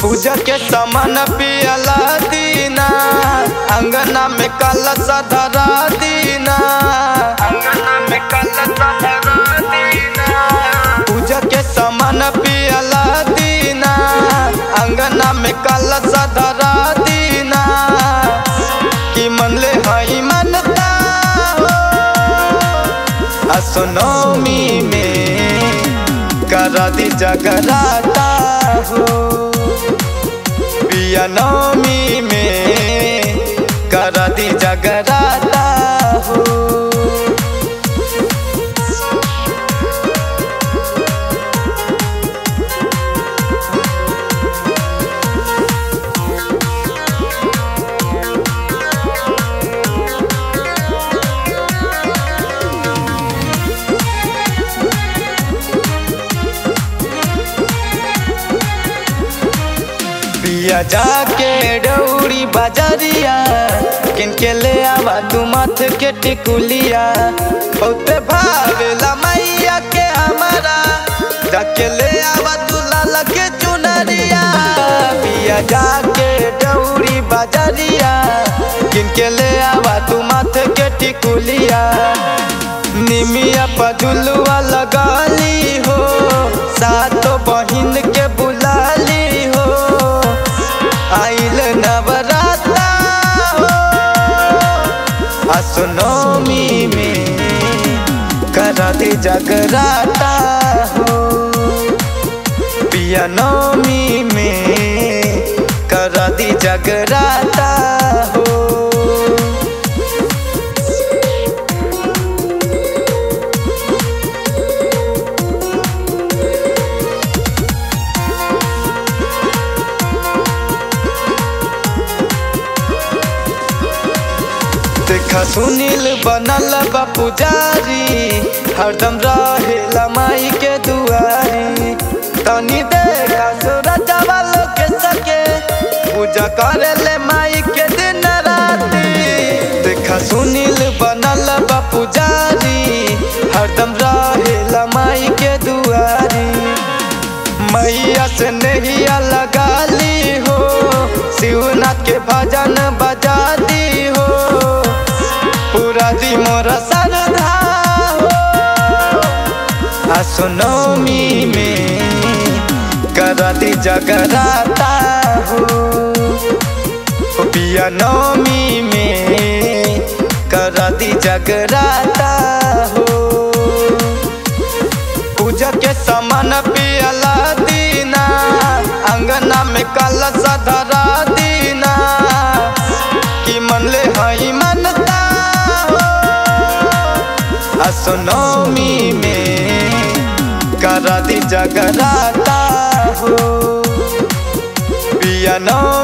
पूजा के सामान पियला दीना अंगना में कलश धरा दीना अंगना में कलश धरा दीना पूजा के सामान पियला दीना अंगना में कलश धरा दीना कि मन ले हई मनता हो असनोमी में करा दी जगराता हो पिया नौमी में करा दी जगराता हो पिया जाके डौरी बाजारिया किनके ले आवा तू मथ के टिकुलिया बहुत भावेला मैया के हमारा जाके ले आवा तू लाला के चुनरिया पिया जाके डौरी बाजारिया किनके ले आवा तू मथ के टिकुलिया निमिया पजुलुआ लगाली हो सातो बहिन के बुलाली हो आइल नवराता हो असनोमी में करा दे जगराता हो पिया नौमी में करा दी जगराता हो देखा सुनील बनल बा पुजारी हरदम रहेला माई के दुआरी तनी देखा सूरज वालो के सके पूजा करे ले माई के दिन राती देखा सुनील बनल बा पुजारी हरदम रहेला माई के दुआरी मैया से नैया लगा ली हो शिवनाथ के भजन बजा दी हो पूरा दी मोर श्रद्धा हो असनोमी में करा दी जगराता हो पिया नौमी में करा दी जगराता हो पूजा के सामान पियला दीना अंगना में कलश धरा दीना कि मन ले हई मनता हो असनोमी में करा दी जगराता हो पिया नौ